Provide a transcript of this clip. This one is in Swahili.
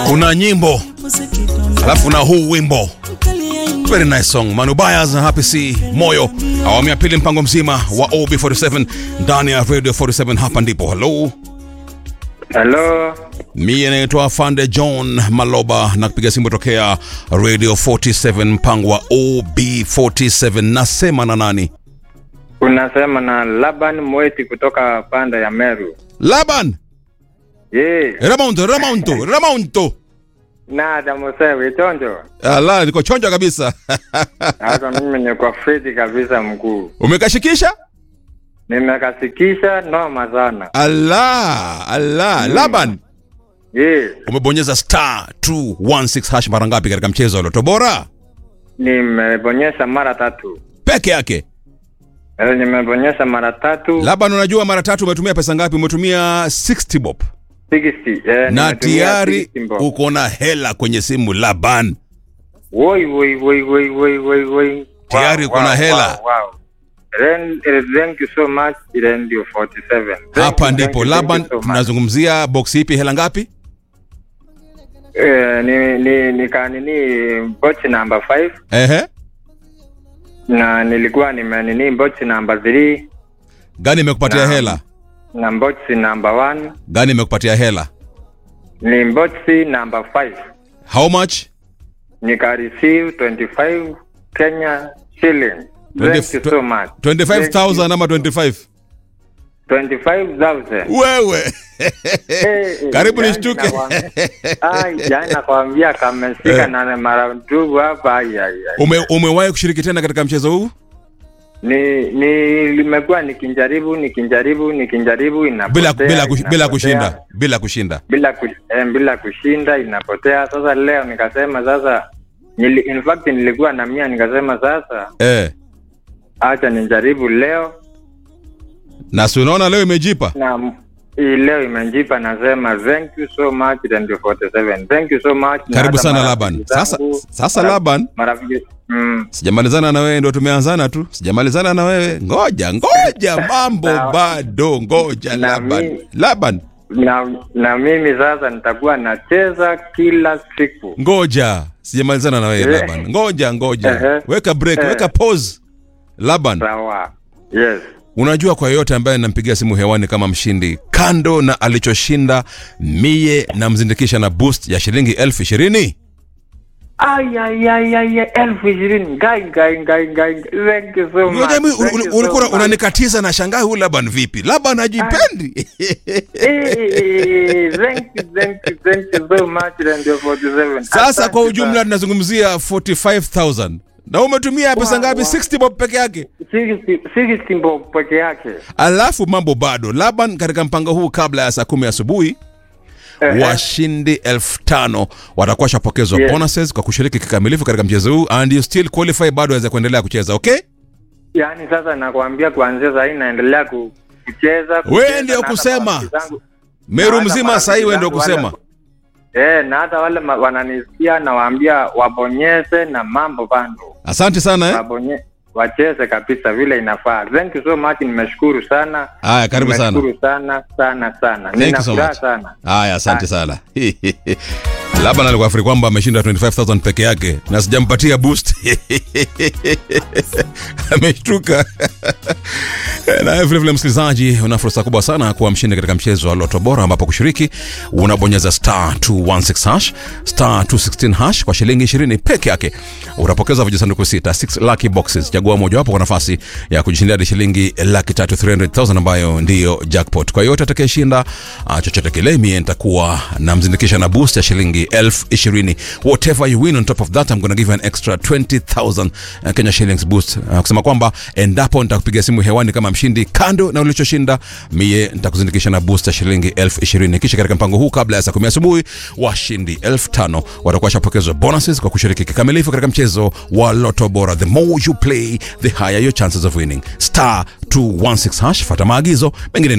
kuna nyimbo alafu na huu wimbo very nice song manubayas na happy c moyo awamu ya pili mpango mzima wa ob47 ndani ya radio 47 hapa ndipo halo Hello. mie naitwa fande john maloba na kupiga simu tokea radio 47 mpango wa ob47 nasema na nani Unasema na Laban Mweti kutoka panda ya Meru. laban Ye. ramonto ramonto ramonto Nada Musewe chonjo. ala niko chonja kabisa Hata mimi niko fiti kabisa mkuu. umekashikisha Nimekasikisha noma sana. ala ala laban Ye. umebonyeza star 216 hash mara ngapi katika mchezo wa loto bora Nimebonyesha mara tatu. peke yake Eh, nimebonyesha mara tatu. laban unajua mara tatu umetumia pesa ngapi umetumia 60 bob 60. Eh, na nimetumia tayari 60 mbo. uko na hela kwenye simu laban Woi woi woi woi woi woi woi. Tayari uko na hela. Wow, wow. Ren, eh, thank you so much Radio 47. Thank hapa you, ndipo thank you, laban thank you so much. tunazungumzia box ipi hela ngapi Eh, ni ni nikanini bochi number 5 ehe na nilikuwa nimenini bochi number 3 gani imekupatia Naam. hela na bochi number 1 gani imekupatia hela ni bochi number 5 how much nika receive 25 Kenya shilling thank you so much 25000 ama 25 25000 wewe Eh, Karibu yani nishtuke. nakwambia- Ai, yani nakwambia kameshika na mara ndugu hapa ai, ai, ai. Ume, umewahi kushiriki tena katika mchezo huu ni ni limekuwa nikijaribu nikijaribu nikijaribu inapotea bila bila, kush, bila inapotea. kushinda bila kushinda bila ku, eh, bila kushinda inapotea sasa leo nikasema sasa nili, in fact nilikuwa na mia nikasema sasa eh. acha nijaribu leo na si unaona leo imejipa na m- hii leo imejipa nasema thank you so much Radio 47 thank you so much Na karibu hata sana marafiki laban sasa, zangu, sasa mara- laban marafiki mm, sijamalizana na wewe ndo tumeanzana tu sijamalizana na wewe ngoja ngoja mambo Sawa. bado ngoja Na laban mi- laban na, na mimi sasa nitakuwa nacheza kila siku ngoja sijamalizana na wewe Eh. laban ngoja ngoja Ehe. weka break Eh. weka pause laban sawa yes unajua kwa yeyote ambaye nampigia simu hewani kama mshindi kando na alichoshinda mie namzindikisha na boost ya shilingi elfu ishirini Ay, ay, ay, ay, ay, elfu ishirini gai gai gai gai thank you so much Unajua mimi, Thank ul- you ul- ulikuwa so much. unanikatiza na shangaa huyu laban vipi laban hajipendi Eh, thank you thank you thank you so much Radio 47 sasa Asante kwa ujumla sana. tunazungumzia 45000 na umetumia pesa Wow, ngapi wow. 60 bob peke yake 60 60 mbo peke yake alafu mambo bado laban katika mpango huu kabla ya saa kumi asubuhi Ehe. washindi elfu tano watakuwa washapokezwa Yes. bonuses kwa kushiriki kikamilifu katika mchezo huu and you still qualify bado waweza kuendelea kucheza okay yaani sasa nakwambia kuanzia sahii naendelea ku- kucheza kucheza, Wewe ndio na hata kusema. marafiki zangu- meru na hata mzima marafiki sahii wewe ndio zangu wale- kusema Eh, na hata wale ma- wananisikia nawaambia wabonyeze na mambo bando asante sana eh? wabonye wacheze kabisa vile inafaa thank you so much nimeshukuru sana haya karibu sana nimeshukuru sana sana sana Thank you nina so furaha much. sana haya asante sana laban alikuwa afiri kwamba ameshinda 25000 peke yake na sijampatia boost ameshtuka naye vilevile msikilizaji una fursa kubwa sana kuwa mshindi katika mchezo wa loto bora ambapo kushiriki unabonyeza star 216 hash star 216 hash kwa shilingi 20 peke yake utapokeza vijisanduku sita 6 lucky boxes chagua mojawapo kwa nafasi ya kujishindia hadi shilingi laki tatu 300000 ambayo ndiyo jackpot kwa yote atakayeshinda uh, chochote kile mie nitakuwa namzindikisha na boost ya shilingi elfu ishirini whatever you win on top of that I'm gonna give you an extra 20000 uh, Kenya shillings boost uh, kusema kwamba endapo nitakupiga simu hewani kama mshindi kando na ulichoshinda mie nitakuzindikisha na boost ya shilingi elfu ishirini kisha katika mpango huu kabla ya saa kumi asubuhi washindi elfu tano watakuwa washapokezwa bonuses kwa kushiriki kikamilifu katika mchezo wa loto bora the more you play the higher your chances of winning star 216 hash fata maagizo mengine